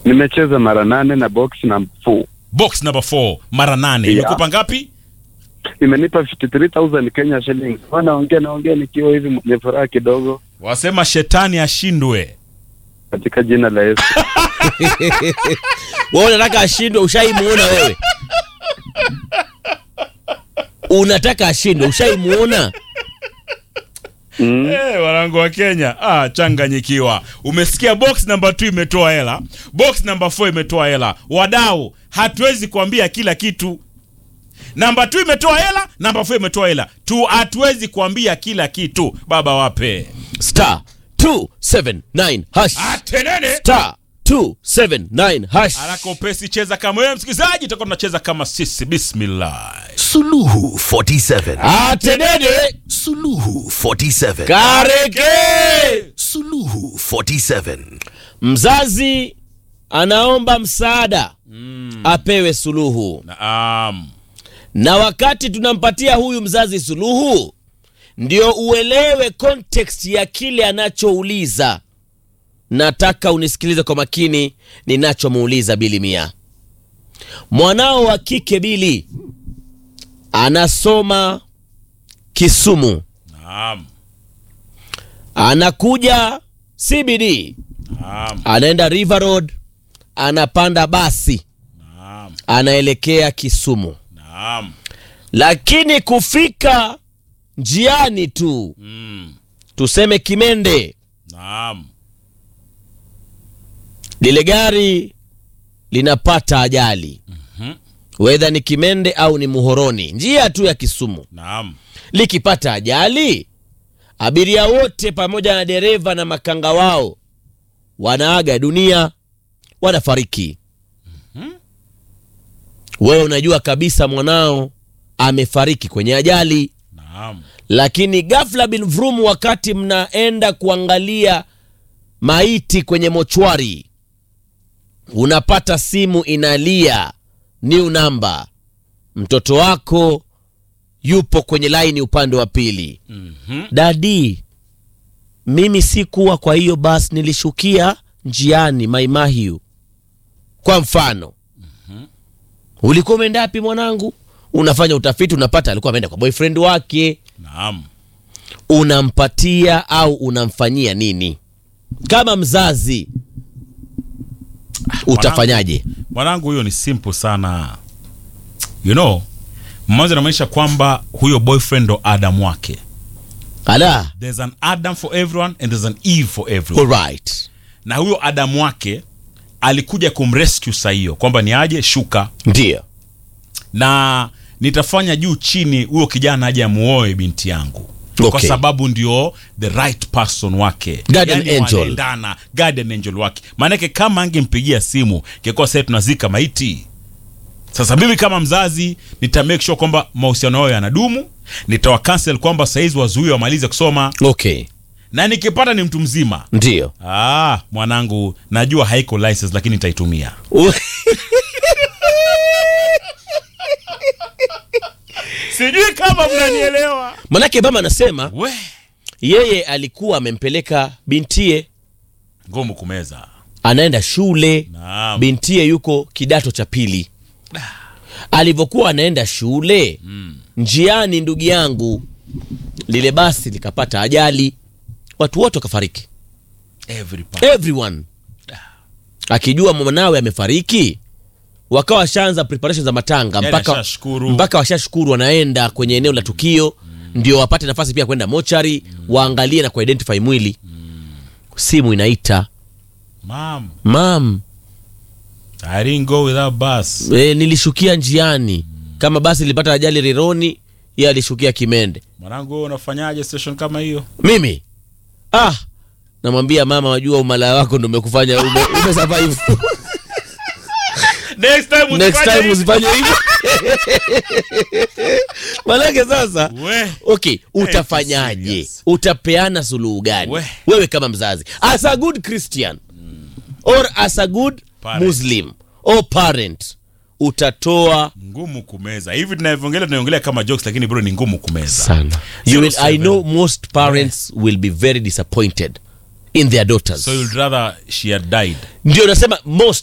Nimecheza mara nane na box na four. Box number 4 mara nane. Yeah. Imekupa ngapi? Imenipa 53000 Kenya shillings. Naongea naongea nikiwa hivi mwenye furaha kidogo Wasema shetani ashindwe. katika jina la Yesu. wewe unataka ashindwe ushaimuona wewe unataka ashindwe ushaimuona Mm. Eh, wanangu wa Kenya, ah, changanyikiwa. Umesikia box number 2 imetoa hela, box number 4 imetoa hela. Wadau, hatuwezi kuambia kila kitu. Namba 2 imetoa hela, namba 4 imetoa hela. Tu hatuwezi kuambia kila kitu. Baba wape. star 279 hash Atenene. star 279 hash Haraka upesi cheza kama wewe msikilizaji, tutakuwa tunacheza kama sisi. Bismillah. Suluhu 47. atenene Suluhu 47. kareke Suluhu 47. mzazi anaomba msaada apewe suluhu Naam. na wakati tunampatia huyu mzazi suluhu ndio uelewe context ya kile anachouliza nataka unisikilize kwa makini ninachomuuliza bili mia mwanao wa kike bili anasoma kisumu Naam. anakuja cbd Naam. anaenda river road anapanda basi Naam. anaelekea kisumu Naam. lakini kufika njiani tu Mm. tuseme kimende Naam. lile gari linapata ajali wedha ni kimende au ni muhoroni njia tu ya kisumu Naam. likipata ajali abiria wote pamoja na dereva na makanga wao wanaaga dunia wanafariki wewe unajua kabisa mwanao amefariki kwenye ajali Naam. lakini ghafla bin vrum wakati mnaenda kuangalia maiti kwenye mochwari unapata simu inalia new number mtoto wako yupo kwenye laini upande wa pili Mhm. dadi mimi sikuwa kwa hiyo basi nilishukia njiani maimahiu kwa mfano ulikuwa umeenda wapi mwanangu unafanya utafiti unapata alikuwa ameenda kwa boyfriend wake Naam. unampatia au unamfanyia nini kama mzazi utafanyaje Mwanangu, huyo ni simple sana. You know, mwanzo inamaanisha kwamba huyo boyfriend ndo Adam wake. ala There's an Adam for everyone and there's an Eve for everyone. alright Na huyo Adam wake alikuja kumrescue saa hiyo kwamba ni aje shuka ndio na nitafanya juu chini huyo kijana aje amuoe binti yangu kwa Okay. sababu ndio the right person wake Guardian Yaani angel. wanaendana, guardian angel wake maanake kama angempigia simu kekuwa sasa tunazika maiti sasa mimi kama mzazi nita make sure kwamba mahusiano yao yanadumu nitawa cancel kwamba saizi wazuie wamalize kusoma okay na nikipata ni mtu mzima ndio ah, mwanangu najua haiko license lakini nitaitumia sijui kama mnanielewa manake mama anasema we yeye alikuwa amempeleka bintie ngumu kumeza anaenda shule Naam. bintie yuko kidato cha pili alivyokuwa anaenda shule njiani ndugu yangu lile basi likapata ajali watu wote wakafariki Every part. everyone akijua mwanawe amefariki wakawa washaanza preparation za matanga Yaani mpaka, ashashukuru. mpaka washashukuru wanaenda kwenye eneo la tukio ndio wapate nafasi pia kwenda mochari waangalie na kuidentify mwili simu inaita Mom, mam I didn't go without bus. e, nilishukia njiani kama basi lilipata ajali rironi ye alishukia kimende Mwanangu wewe unafanyaje station kama hiyo? mimi ah namwambia mama wajua umalaya wako ndo umekufanya ume, ume survive Next time next usifanye time hivi. usifanye hivyo manake sasa We. okay utafanyaje serious. utapeana suluhu gani We. wewe kama mzazi as a good christian or as a good Parent. muslim or parent utatoa Ngumu kumeza. Hivi tunavyoongelea tunaongelea kama jokes lakini bro ni ngumu kumeza. sana you will, i know most parents will be very disappointed in their daughters So you'd rather she had died. ndio nasema most